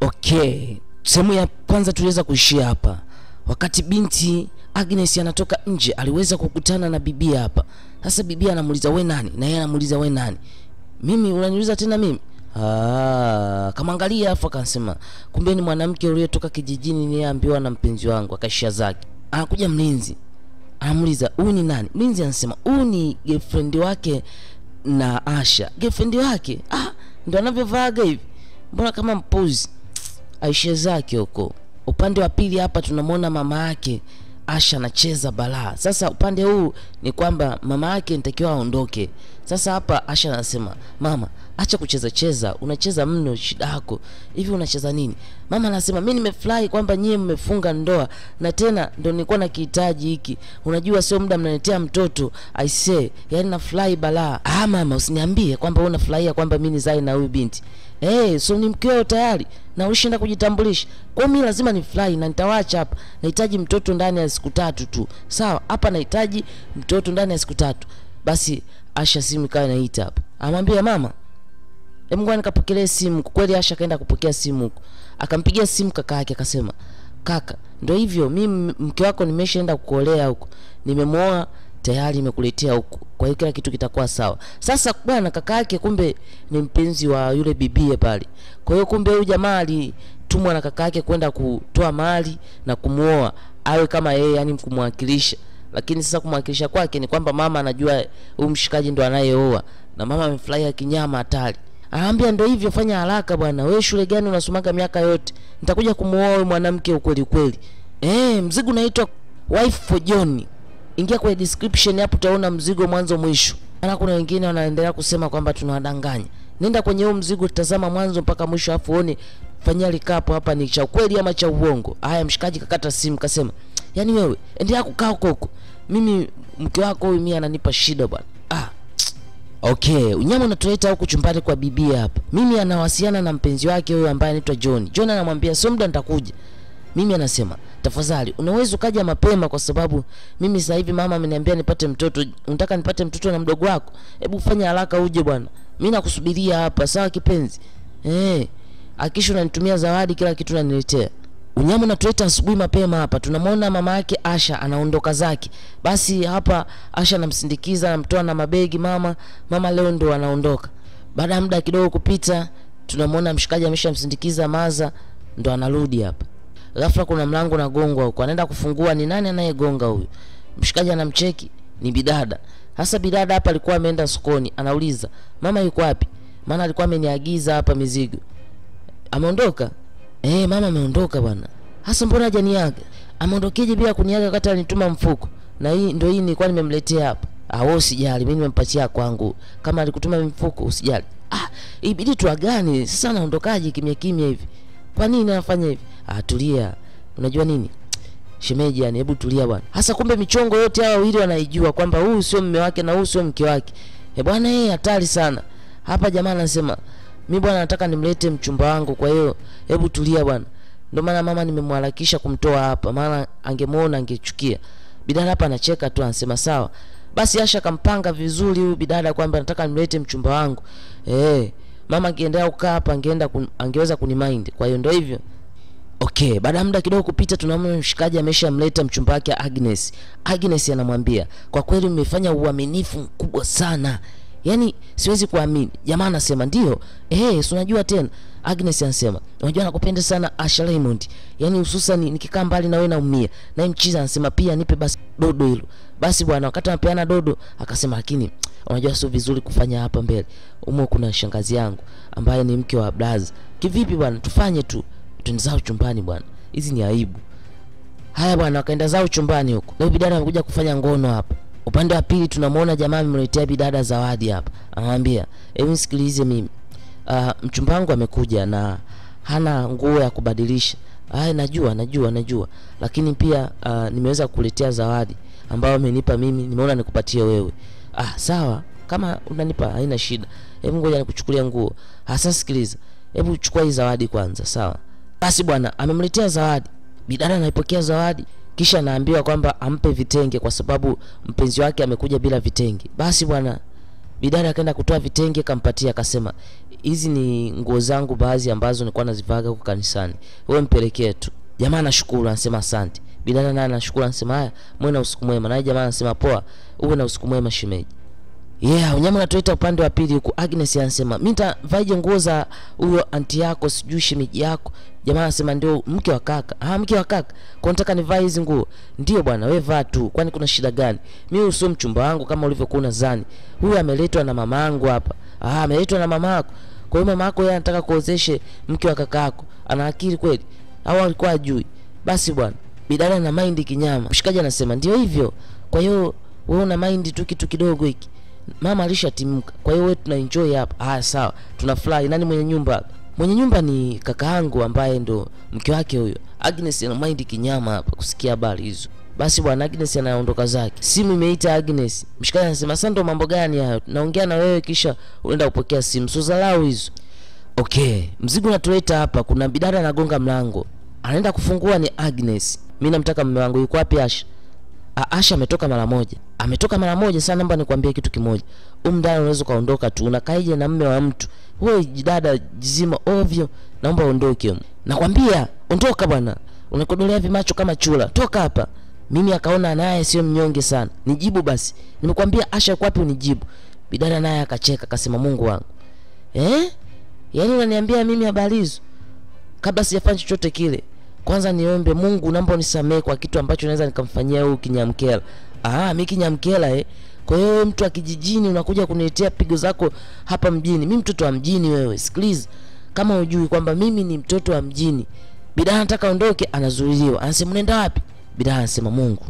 Okay, sehemu ya kwanza tuliweza kuishia hapa. Wakati binti Agnes anatoka nje, aliweza kukutana na bibia hapa. Sasa bibia anamuuliza we nani, na yeye anamuuliza we nani. Mimi unaniuliza tena mimi? Ah, kamwangalia afu akasema kumbe ni mwanamke uliyetoka kijijini niliambiwa na mpenzi wangu, akaishia zake. Anakuja mlinzi anamuuliza huyu ni nani? Mlinzi anasema huyu ni girlfriend wake na Asha. Girlfriend wake? Ah, ndo anavyovaaga hivi. Mbona kama mpuzi? Aisha zake huko. Upande wa pili hapa tunamwona mama yake Asha anacheza balaa. Sasa upande huu ni kwamba mama yake nitakiwa aondoke. Sasa hapa Asha anasema, mama, acha kucheza cheza, unacheza mno, shida yako hivi, unacheza nini? Mama anasema mimi nimefurahi kwamba nyie mmefunga ndoa na tena ndo nilikuwa na kihitaji hiki. Unajua sio muda mnaletea mtoto I say, yani nafurahi balaa. Ah mama, usiniambie kwamba wewe unafurahia kwamba mimi nizae na huyu binti. Eh, hey, so ni mkeo tayari na ulishinda kujitambulisha. Kwa mimi lazima nifurahi na nitawacha hapa. Nahitaji mtoto ndani ya siku tatu tu. Sawa, hapa nahitaji mtoto ndani ya siku tatu. Basi Asha simu ikawa inaita hapa. Amwambia mama, Hebu ngoja nikapokelee simu. Kwa kweli Asha akaenda kupokea simu huko. Akampigia simu kaka yake akasema, "Kaka, ndio hivyo, mimi mke wako nimeshaenda kukuolea huko. Nimemwoa tayari nimekuletea huko. Kwa hiyo kila kitu kitakuwa sawa." Sasa bwana kaka yake kumbe ni mpenzi wa yule bibie pale. Kwa hiyo kumbe huyu jamaa alitumwa na kaka yake kwenda kutoa mali na kumuoa awe kama yeye, yani kumwakilisha. Lakini sasa kumwakilisha kwake ni kwamba mama anajua huyu mshikaji ndo anayeoa na mama amefurahia kinyama hatari. Anaambia ndio hivyo, fanya haraka bwana. Wewe shule gani unasomaga miaka yote? Nitakuja kumuoa wewe mwanamke ukweli ukweli. Eh, mzigo unaitwa Wife for John. Ingia kwenye description hapo utaona mzigo mwanzo mwisho. Maana kuna wengine wanaendelea kusema kwamba tunawadanganya. Nenda kwenye huo mzigo tazama mwanzo mpaka mwisho afu uone fanyia likapo hapa ni cha ukweli ama cha uongo. Haya, mshikaji kakata simu kasema, "Yaani wewe endelea kukaa huko huko. Mimi mke wako huyu mimi ananipa shida bwana." Ah, Okay, unyama unatuleta huku chumbani kwa bibia hapa. Mimi anawasiliana na mpenzi wake huyo ambaye anaitwa John. John anamwambia sio muda nitakuja. Mimi anasema, "Tafadhali, unaweza ukaja mapema kwa sababu mimi sasa hivi mama ameniambia nipate mtoto. Unataka nipate mtoto na mdogo wako? Hebu fanya haraka uje bwana. Mimi nakusubiria hapa, sawa kipenzi?" Eh, akisha unanitumia zawadi kila kitu unaniletea. Unyama unatuleta asubuhi mapema hapa. Tunamwona mama yake Asha anaondoka zake. Basi hapa Asha anamsindikiza, anamtoa na mabegi mama. Mama leo ndo anaondoka. Baada ya muda kidogo kupita, tunamwona mshikaji ameshamsindikiza Maza ndo anarudi hapa. Ghafla kuna mlango unagongwa huko. Anaenda kufungua, ni nani anayegonga huyu? Mshikaji anamcheki, ni bidada. Hasa bidada hapa alikuwa ameenda sokoni, anauliza, "Mama yuko wapi?" Maana alikuwa ameniagiza hapa mizigo. Ameondoka? Eh, mama ameondoka bwana. Hasa mbona hajaniaga? Ameondokeje bila kuniaga wakati alinituma mfuko? Na hii ndio hii nilikuwa nimemletea hapa. Ah, wewe usijali, mimi nimempatia kwangu. Kama alikutuma mfuko usijali. Ah, ibidi tuagane. Sasa anaondokaje kimya kimya hivi? Kwa nini anafanya hivi? Ah, tulia. Unajua nini? Shemeji yani, hebu tulia bwana. Hasa kumbe michongo yote hawa wawili wanaijua kwamba huyu sio mume wake na huyu sio mke wake. Eh bwana, yeye hatari sana. Hapa jamaa anasema mi bwana nataka nimlete mchumba wangu, kwa hiyo hebu tulia bwana. Ndio maana mama nimemharakisha kumtoa hapa, maana angemuona angechukia. Bidada hapa anacheka tu, anasema sawa. Basi Asha kampanga vizuri huyu bidada kwamba nataka nimlete mchumba wangu. Eh, mama angeendelea kukaa hapa angeenda kun, angeweza kunimind. Kwa hiyo ndio hivyo. Okay, baada ya muda kidogo kupita tunamwona mshikaji ameshamleta mchumba wake Agnes. Agnes anamwambia, "Kwa kweli mmefanya uaminifu mkubwa sana." Yaani siwezi kuamini. Jamaa anasema ndio. Eh, si unajua tena. Agnes anasema, "Unajua nakupenda sana Asha Raymond. Yaani hususan nikikaa mbali na wewe naumia." Na mchiza anasema pia nipe basi dodo hilo. Basi bwana wakati anapeana dodo akasema lakini unajua sio vizuri kufanya hapa mbele. Umo kuna shangazi yangu ambaye ni mke wa Blaza. Kivipi bwana tufanye tu. Twende zao chumbani bwana. Hizi ni aibu. Haya bwana wakaenda zao chumbani huko. Leo bidada amekuja kufanya ngono hapa. Upande wa pili tunamwona jamaa amemletea bidada zawadi hapa. Anamwambia, "Hebu nisikilize mimi. Uh, mchumba wangu amekuja na hana nguo ya kubadilisha." Haya najua, najua, najua. Lakini pia uh, nimeweza kukuletea zawadi ambayo amenipa mimi, nimeona nikupatie wewe. Ah, sawa. Kama unanipa haina shida. Hebu ngoja nikuchukulia nguo. Hasa sikiliza. Hebu chukua hii zawadi kwanza, sawa? Basi bwana, amemletea zawadi. Bidada anaipokea zawadi kisha anaambiwa kwamba ampe vitenge kwa sababu mpenzi wake amekuja bila vitenge. Basi bwana, bidada akaenda kutoa vitenge kampatia akasema hizi ni nguo zangu baadhi ambazo nilikuwa nazivaga huko kanisani wewe mpelekee tu jamaa anashukuru anasema asante bidada naye anashukuru anasema haya mwe na usiku mwema naye jamaa anasema poa uwe na usiku mwema shemeji yeah unyama natuleta upande wa pili huku agnes anasema mi ntavaije nguo za huyo anti yako sijui shemeji yako jamaa anasema ndio mke wa kaka ah mke wa kaka kwa nataka nivae hizi nguo ndio bwana we vaa tu kwani kuna shida gani mi huyu sio mchumba wangu kama ulivyokuwa unadhani huyu ameletwa na mama yangu hapa ah ameletwa na mama yako kwa hiyo mama yako yeye anataka kuozeshe mke wa kaka yako ana akili kweli au alikuwa ajui basi bwana bidada na maindi kinyama mshikaji anasema ndio hivyo kwa hiyo wewe una maindi tu kitu kidogo hiki mama alishatimka kwa hiyo wewe tuna enjoy hapa ah sawa tunafurahi nani mwenye nyumba hapa mwenye nyumba ni kaka yangu ambaye ndo mke wake huyo agnes ana maindi kinyama hapa kusikia habari hizo basi bwana agnes anaondoka zake simu imeita agnes mshikaji anasema sasa ndo mambo gani hayo naongea na wewe kisha unaenda kupokea simu so dharau hizo okay mzigo unatuleta hapa kuna bidada anagonga mlango anaenda kufungua ni agnes mi namtaka mme wangu yuko wapi asha A- asha ametoka mara moja ametoka mara moja sana namba nikwambie kitu kimoja umdada unaweza ukaondoka tu unakaije na mme wa mtu wewe jidada jizima ovyo naomba uondoke humu. nakwambia ondoka bwana unakodolea vimacho kama chula toka hapa mimi akaona naye sio mnyonge sana nijibu basi nimekwambia asha yuko wapi unijibu bidada naye akacheka akasema mungu wangu eh yaani unaniambia mimi habari hizo kabla sijafanya chochote kile kwanza niombe mungu naomba unisamehe kwa kitu ambacho naweza nikamfanyia huyu kinyamkela ah mi kinyamkela eh kwa hiyo wewe mtu wa kijijini unakuja kuniletea pigo zako hapa mjini mi mtoto wa mjini wewe sikiliza kama ujui kwamba mimi ni mtoto wa mjini bidaa anataka ondoke anazuiliwa anasema unaenda wapi bidaa anasema mungu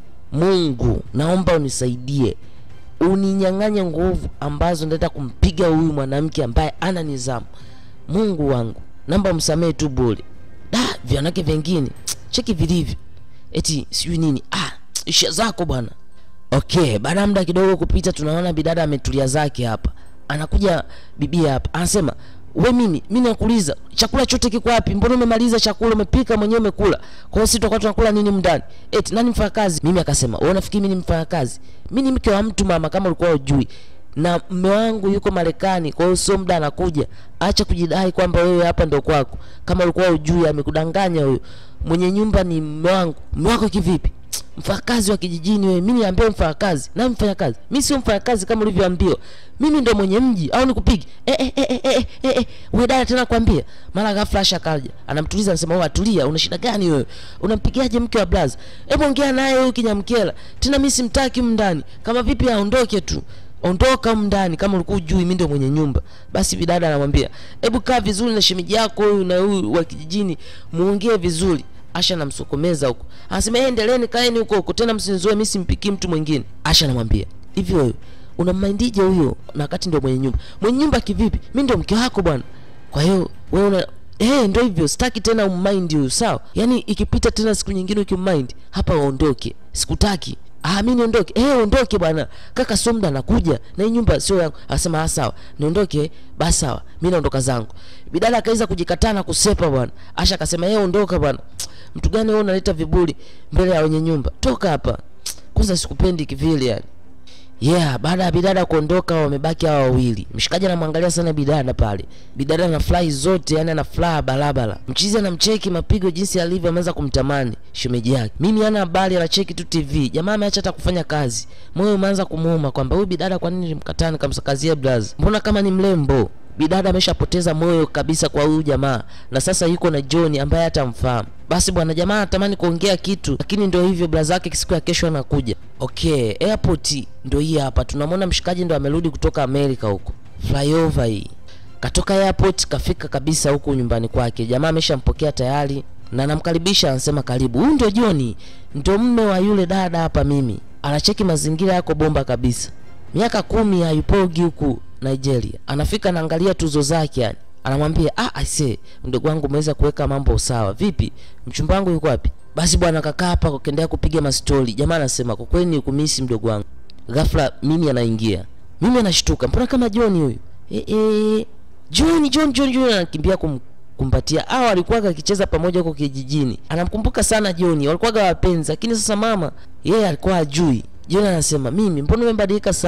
mungu naomba unisaidie uninyang'anye nguvu ambazo ndaenda kumpiga huyu mwanamke ambaye ana nizamu mungu wangu naomba msamehe tu bure da vyanake vingine cheki vilivyo eti sijui nini ah isha zako bwana okay baada ya muda kidogo kupita tunaona bidada ametulia zake hapa anakuja bibia hapa anasema we mimi mi nakuuliza chakula chote kiko wapi mbona umemaliza chakula umepika mwenyewe umekula kwa hiyo sisi tutakuwa tunakula nini mndani eti nani mfanyakazi mimi akasema wewe unafikiri mimi ni mfanyakazi mi ni mke wa mtu mama kama ulikuwa ujui na mme wangu yuko marekani kwa hiyo sio muda anakuja acha kujidai kwamba wewe hapa ndo kwako kama ulikuwa ujui amekudanganya huyo mwenye nyumba ni mme wangu mme wako kivipi mfanyakazi wa kijijini wewe mimi niambie mfanyakazi na mfanyakazi mimi sio mfanyakazi kama ulivyoambiwa mimi ndo mwenye mji au nikupige eh eh eh eh eh, eh, eh. wewe dada tena kwambia mara ghafla Asha akaja anamtuliza anasema wewe atulia una shida gani wewe unampigiaje mke wa blaza hebu ongea naye huyu kinyamkela tena mimi simtaki mndani kama vipi aondoke tu ondoka humu ndani kama ulikuwa ujui mimi ndio mwenye nyumba basi bidada anamwambia hebu kaa vizuri na shemeji yako huyu na huyu wa kijijini muongee vizuri asha anamsokomeza huko anasema "Eh, endeleeni kaeni huko huko tena msinizoe mimi simpikii mtu mwingine asha anamwambia hivi wewe unammaindije huyo na wakati ndio mwenye nyumba mwenye nyumba kivipi mimi ndio mke wako bwana kwa hiyo wewe una Eh, ndio hivyo sitaki tena ummind huyu sawa yaani ikipita tena siku nyingine ukimmind hapa uondoke sikutaki ah mimi niondoke eh ondoke bwana kaka sio muda anakuja na hii nyumba sio yangu akasema ah sawa niondoke basi sawa mimi naondoka zangu bidada akaweza kujikataa na kusepa bwana asha akasema eh ondoka bwana mtu gani wewe unaleta viburi mbele ya wenye nyumba toka hapa kwanza sikupendi kivile yani yeah baada ya bidada kuondoka wamebaki hawa wawili mshikaji anamwangalia sana bidada pale bidada ana fly zote yani ana fly barabara mchizi anamcheki mapigo jinsi alivyo ameanza kumtamani shemeji yake mimi ana habari anacheki tu tv jamaa ameacha hata kufanya kazi moyo umeanza kumuuma kwamba huyu bidada kwa nini nilimkataa nikamsakazia braz mbona kama ni mrembo bidada ameshapoteza moyo kabisa kwa huyu jamaa na sasa yuko na john ambaye hatamfahamu basi bwana jamaa anatamani kuongea kitu lakini ndio hivyo blaza yake siku ya kesho anakuja okay airport ndio hii hapa tunamwona mshikaji ndo amerudi kutoka amerika huko flyover hii katoka airport kafika kabisa huku nyumbani kwake jamaa ameshampokea tayari na anamkaribisha anasema karibu huyu ndio joni ndio mme wa yule dada hapa mimi anacheki mazingira yako bomba kabisa miaka kumi hayupogi huku nigeria anafika anaangalia tuzo zake yani anamwambia ah aise mdogo wangu umeweza kuweka mambo sawa vipi mchumba wangu yuko wapi basi bwana kakaa hapa kuendelea kupiga mastori jamaa anasema kwa kweli ni kumisi mdogo wangu ghafla mimi anaingia mimi anashtuka mbona kama john huyu e, e, john john john john anakimbia kum, kumpatia au alikuwaga akicheza pamoja huko kijijini anamkumbuka sana john walikuwaga wapenzi lakini sasa mama yeye alikuwa ajui john anasema mimi mbona umebadilika sana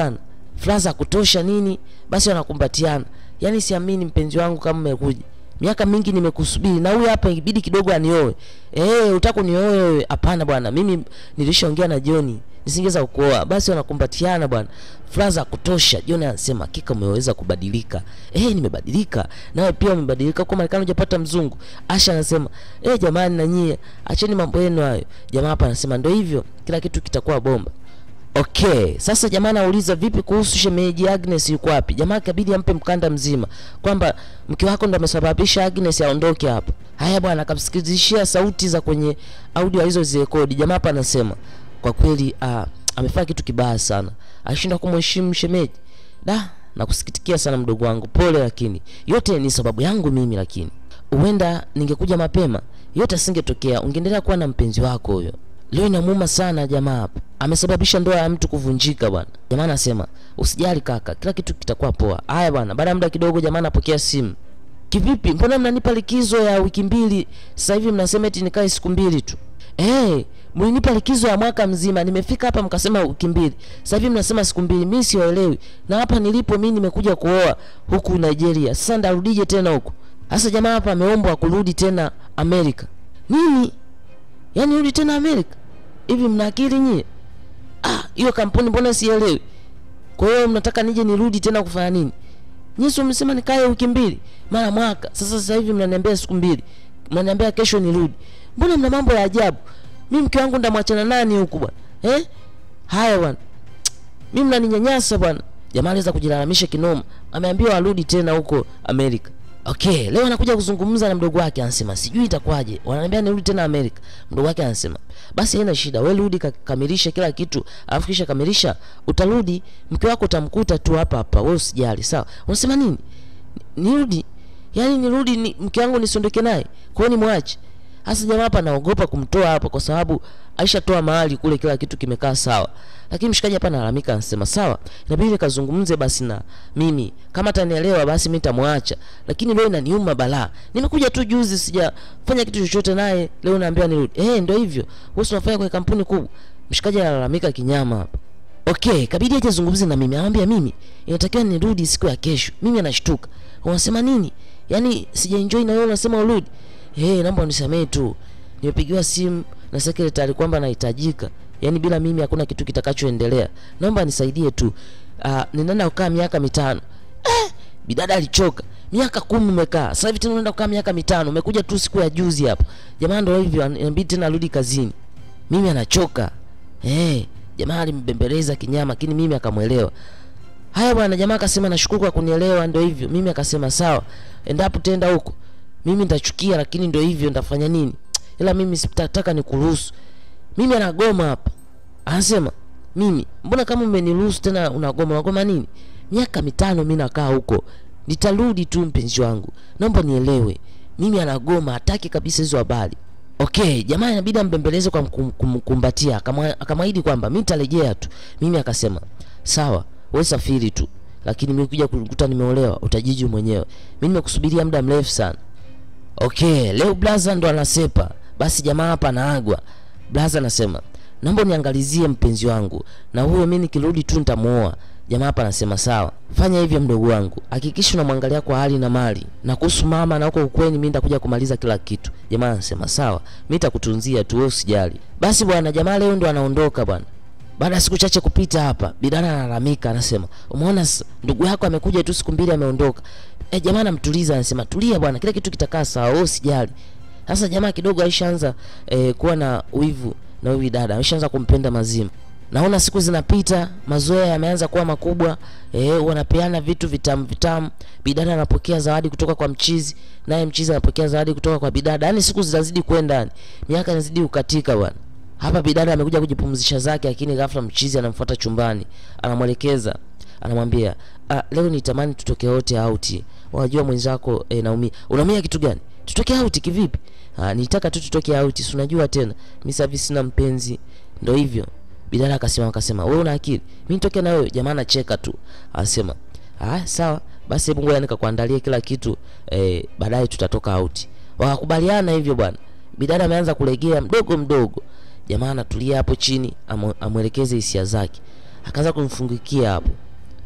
furaha za kutosha nini, basi wanakumbatiana. Yaani siamini mpenzi wangu kama umekuja miaka mingi nimekusubiri na huyu hapa ibidi kidogo anioe. Eh, utaka unioe wewe? Hapana bwana, mimi nilishaongea na John nisingeweza kukuoa. Basi wanakumbatiana bwana, furaha za kutosha. John anasema hakika umeweza kubadilika. Eh, nimebadilika. Nawe pia umebadilika, kwa Marekani hujapata mzungu. Asha anasema eh, jamani na nyie acheni mambo yenu hayo. Jamaa hapa anasema ndio hivyo, kila kitu kitakuwa bomba. Okay, sasa jamaa anauliza vipi kuhusu shemeji Agnes yuko wapi? Jamaa kabidi ampe mkanda mzima kwamba mke wako ndo amesababisha Agnes aondoke hapa. Haya bwana, akamsikilizishia sauti za kwenye audio alizozirekodi. Jamaa hapa anasema kwa kweli ah, amefanya kitu kibaya sana, alishinda kumheshimu shemeji. Da, nakusikitikia sana mdogo wangu, pole, lakini yote ni sababu yangu mimi, lakini huenda ningekuja mapema yote asingetokea, ungeendelea kuwa na mpenzi wako huyo. Leo inamuuma sana jamaa hapa, amesababisha ndoa ya mtu kuvunjika bwana. Jamaa anasema usijali kaka, kila kitu kitakuwa poa. Haya bwana, baada ya muda kidogo jamaa anapokea simu. Kivipi, mbona mnanipa likizo ya wiki mbili, sasa hivi mnasema eti nikae siku mbili tu? Eh, mlinipa likizo ya mwaka mzima, nimefika hapa mkasema wiki mbili, sasa hivi mnasema siku mbili. Mimi siwaelewi, na hapa nilipo mimi nimekuja kuoa huku Nigeria, sasa ndarudije tena huku? Sasa jamaa hapa ameombwa kurudi tena Amerika. Nini? Yaani rudi tena Amerika? Hivi mna akili nyie? Ah, hiyo kampuni mbona sielewi? Kwa hiyo mnataka nije nirudi tena kufanya nini? Nyie sio msema nikae wiki mbili mara mwaka. Sasa sasa hivi mnaniambia siku mbili. Mnaniambia kesho nirudi. Mbona mna mambo ya ajabu? Mimi mke wangu ndamwachana nani huku bwana? Eh? Haya bwana. Mimi mnaninyanyasa bwana. Jamaa aliweza kujilalamisha kinoma. Ameambiwa arudi tena huko Amerika. Okay, leo anakuja kuzungumza na mdogo wake, anasema sijui itakuwaje, wananiambia nirudi tena Amerika. Mdogo wake anasema basi haina shida, wewe rudi kamilisha kila kitu, alafu kisha kamilisha, utarudi mke wako utamkuta tu hapa hapa, wewe usijali, sawa? Unasema nini? Nirudi? Yaani nirudi ni, mke wangu nisiondoke naye? Kwa hiyo nimwache? Hasa jamaa hapa naogopa kumtoa hapa kwa sababu aishatoa mahali kule, kila kitu kimekaa sawa. Lakini mshikaji hapa analalamika, anasema sawa, inabidi nikazungumze basi na mimi, kama atanielewa basi mimi nitamwacha, lakini leo inaniuma balaa. Nimekuja tu juzi, sijafanya kitu chochote naye, leo naambiwa nirudi. Eh, ndio hivyo, wewe unafanya kwenye kampuni kubwa. Mshikaji analalamika kinyama hapa. Okay, kabidi aje zungumze na mimi. Anamwambia mimi inatakiwa nirudi siku ya kesho. Mimi anashtuka. Unasema nini? Yaani sijaenjoy na wewe unasema urudi. Eh, hey, naomba unisamee tu. Nimepigiwa simu na secretary kwamba nahitajika. Yaani bila mimi hakuna kitu kitakachoendelea. Naomba nisaidie tu. Uh, ninaenda kukaa miaka mitano. Eh, bidada alichoka. Miaka kumi umekaa. Sasa hivi tena unaenda kukaa miaka mitano. Umekuja tu siku ya juzi hapa. Jamaa ndio hivyo inabidi tena arudi kazini. Mimi anachoka. Eh, hey, jamaa alimbembeleza kinyama lakini mimi akamwelewa. Haya bwana, jamaa akasema nashukuru kwa kunielewa, ndio hivyo. Mimi akasema sawa. Endapo tenda huko mimi nitachukia, lakini ndio hivyo, nitafanya nini? Ila mimi sitataka nikuruhusu. Mimi anagoma hapa, anasema mimi, mbona kama umeniruhusu tena unagoma? Unagoma nini? Miaka mitano mimi nakaa huko, nitarudi tu mpenzi wangu, naomba nielewe. Mimi anagoma, hataki kabisa hizo habari. Okay, jamaa inabidi ambembeleze kwa kumkumbatia, akamwahidi kwamba mimi nitarejea tu. Mimi akasema sawa, wewe safiri tu, lakini mimi kuja kukuta nimeolewa, utajiji mwenyewe. Mimi nimekusubiria muda mrefu sana. Okay, leo blaza ndo anasepa. Basi jamaa hapa anaagwa. Blaza anasema, "Naomba niangalizie mpenzi wangu na huyo mimi nikirudi tu nitamuoa." Jamaa hapa anasema, "Sawa. Fanya hivyo mdogo wangu. Hakikisha unamwangalia kwa hali na mali. Na kuhusu mama na huko ukweni mimi nitakuja kumaliza kila kitu." Jamaa anasema, "Sawa. Mimi nitakutunzia tu wewe usijali." Basi bwana, jamaa leo ndo anaondoka bwana. Baada ya siku chache kupita hapa, bidana analalamika, anasema, "Umeona ndugu yako amekuja tu siku mbili ameondoka." E, jamaa anamtuliza anasema tulia bwana, kila kitu kitakaa sawa, wewe usijali. Sasa jamaa kidogo aishaanza e, kuwa na wivu na huyu dada, aishaanza kumpenda mazima. Naona siku zinapita, mazoea yameanza kuwa makubwa, eh, wanapeana vitu vitamu vitamu. Bidada anapokea zawadi kutoka kwa mchizi, naye mchizi anapokea zawadi kutoka kwa bidada. Yaani siku zinazidi kwenda, yani miaka inazidi kukatika bwana. Hapa bidada amekuja kujipumzisha zake, lakini ghafla mchizi anamfuata chumbani, anamwelekeza, anamwambia ah, leo nitamani tutoke wote out. Unajua mwenzako eh, naumia. Unaumia kitu gani? Tutoke out kivipi? Ah, nitaka tu tutoke out. Si unajua tena. Mimi sasa sina mpenzi. Ndio hivyo. Bidada akasema akasema, "Wewe una akili. Mimi nitoke na wewe." Jamaa anacheka tu. Anasema, "Ah, sawa. Basi hebu ngoja nikakuandalia kila kitu. Eh, baadaye tutatoka out." Wakakubaliana hivyo bwana. Bidada ameanza kulegea mdogo mdogo. Jamaa anatulia hapo chini, amwelekeze hisia zake. Akaanza kumfungikia hapo.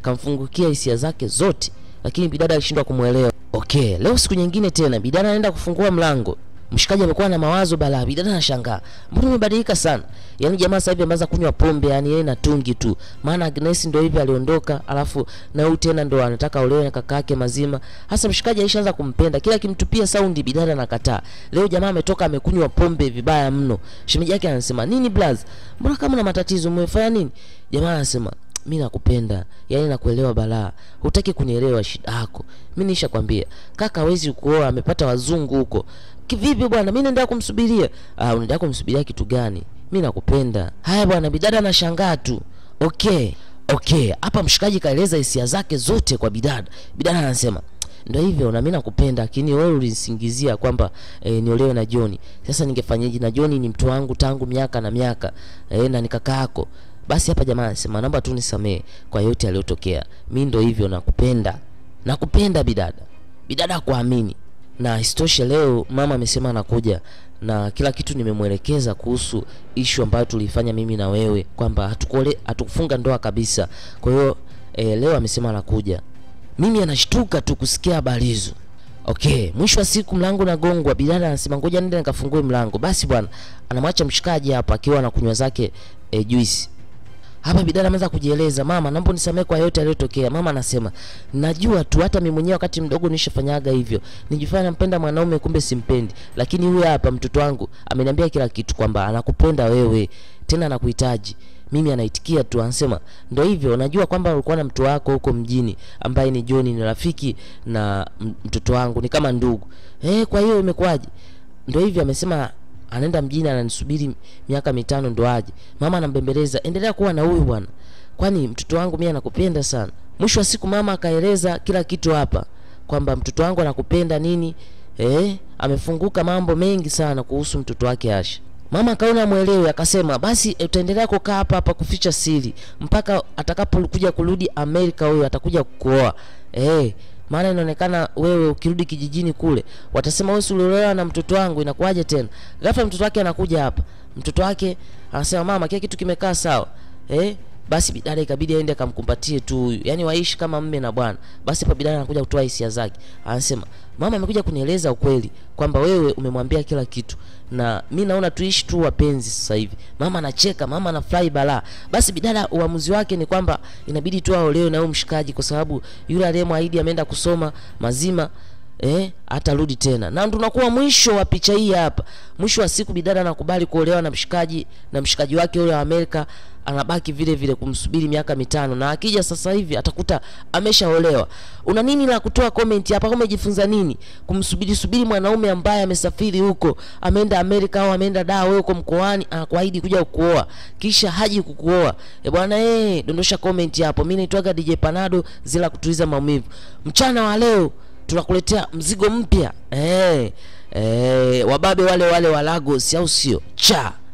kamfungukia hisia zake zote, lakini bidada alishindwa kumwelewa. Okay, leo siku nyingine tena, bidada anaenda kufungua mlango mshikaji amekuwa na mawazo balaa. Bidada anashangaa, mbona umebadilika sana? Yaani jamaa sasa hivi ameanza kunywa pombe, yani yeye na tungi tu. Maana Agnes ndio hivi aliondoka, alafu na huyu tena ndio anataka olewe na kaka yake mazima. Hasa mshikaji alishaanza kumpenda, kila kimtupia saundi bidada anakataa. Leo jamaa ametoka amekunywa pombe vibaya mno. Shemeji yake anasema, "Nini blaz? Mbona kama una matatizo umefanya nini?" Jamaa anasema, mi nakupenda, yaani nakuelewa balaa, hutaki kunielewa shida yako. Mi nishakwambia kaka hawezi kuoa, amepata wazungu huko. Kivipi bwana? Mi naendelea kumsubiria. Ah, unaendelea kumsubiria kitu gani? Mi nakupenda. Haya bwana, bidada anashangaa tu. Okay, okay, hapa mshikaji kaeleza hisia zake zote kwa bidada. Bidada anasema ndio hivyo na mimi nakupenda, lakini wewe ulinisingizia kwamba e, niolewe na John. Sasa ningefanyaje? Na John ni mtu wangu tangu miaka na miaka e, na ni kaka yako. Basi hapa jamaa anasema naomba tu nisamee kwa yote yaliyotokea. Mimi ndio hivyo nakupenda. Nakupenda bidada. Bidada hakuamini. Na isitoshe leo mama amesema anakuja na kila kitu nimemwelekeza kuhusu ishu ambayo tulifanya mimi na wewe kwamba hatukole hatukufunga ndoa kabisa. Kwa hiyo e, leo amesema anakuja. Mimi anashtuka tu kusikia habari hizo. Okay, mwisho wa siku mlango unagongwa. Bidada anasema ngoja nende nikafungue mlango. Basi bwana, anamwacha mshikaji hapa akiwa anakunywa zake e, juice. Hapa bidada ameanza kujieleza, mama, naomba unisamehe kwa yote yaliyotokea. Mama anasema najua tu, hata mimi mwenyewe wakati mdogo nishafanyaga hivyo, nijifanya nampenda mwanaume, kumbe simpendi. Lakini huyu hapa mtoto wangu ameniambia kila kitu kwamba anakupenda wewe, tena anakuhitaji mimi anaitikia tu, anasema ndio hivyo, najua kwamba ulikuwa na mtu wako huko mjini ambaye ni John, ni rafiki na mtoto wangu, ni kama ndugu eh. Kwa hiyo imekuwaje? Ndio hivyo, amesema anaenda mjini, ananisubiri miaka mitano ndo aje. Mama anambembeleza, endelea kuwa na huyu bwana, kwani mtoto wangu mimi anakupenda sana. Mwisho wa siku mama akaeleza kila kitu hapa kwamba mtoto wangu anakupenda nini, eh, amefunguka mambo mengi sana kuhusu mtoto wake Asha. Mama akaona mwelewe, akasema basi utaendelea kukaa hapa hapa kuficha siri mpaka atakapokuja kurudi Amerika. Huyo atakuja kukuoa eh, maana inaonekana wewe ukirudi kijijini kule watasema wewe uliolewa na mtoto wangu, inakuwaje tena? Ghafla mtoto wake anakuja hapa, mtoto wake anasema mama, kila kitu kimekaa sawa eh. Basi bidada ikabidi aende akamkumbatie tu huyu, yaani waishi kama mme na bwana. Basi hapa bidada anakuja kutoa hisia zake, anasema mama amekuja kunieleza ukweli kwamba wewe umemwambia kila kitu na mi naona tuishi tu wapenzi sasa hivi. Mama anacheka, mama anafurahi balaa. Basi bidada uamuzi wake ni kwamba inabidi tu aolewe na huyo mshikaji, kwa sababu yule aliyemwahidi ameenda kusoma mazima eh, atarudi tena. Na tunakuwa mwisho wa picha hii hapa. Mwisho wa siku bidada anakubali kuolewa na mshikaji na mshikaji wake yule wa Amerika anabaki vile vile kumsubiri miaka mitano, na akija sasa hivi atakuta ameshaolewa. Una nini la kutoa comment hapa? Umejifunza nini kumsubiri subiri mwanaume ambaye amesafiri huko, ameenda Amerika au ameenda daa, wewe uko mkoani, anakuahidi kuja kukuoa kisha haji kukuoa? E bwana, eh, dondosha comment hapo. Mimi naitwaga DJ Panado, zila kutuliza maumivu. Mchana wa leo tunakuletea mzigo mpya eh, eh, wababe wale wale wa Lagos, au sio? cha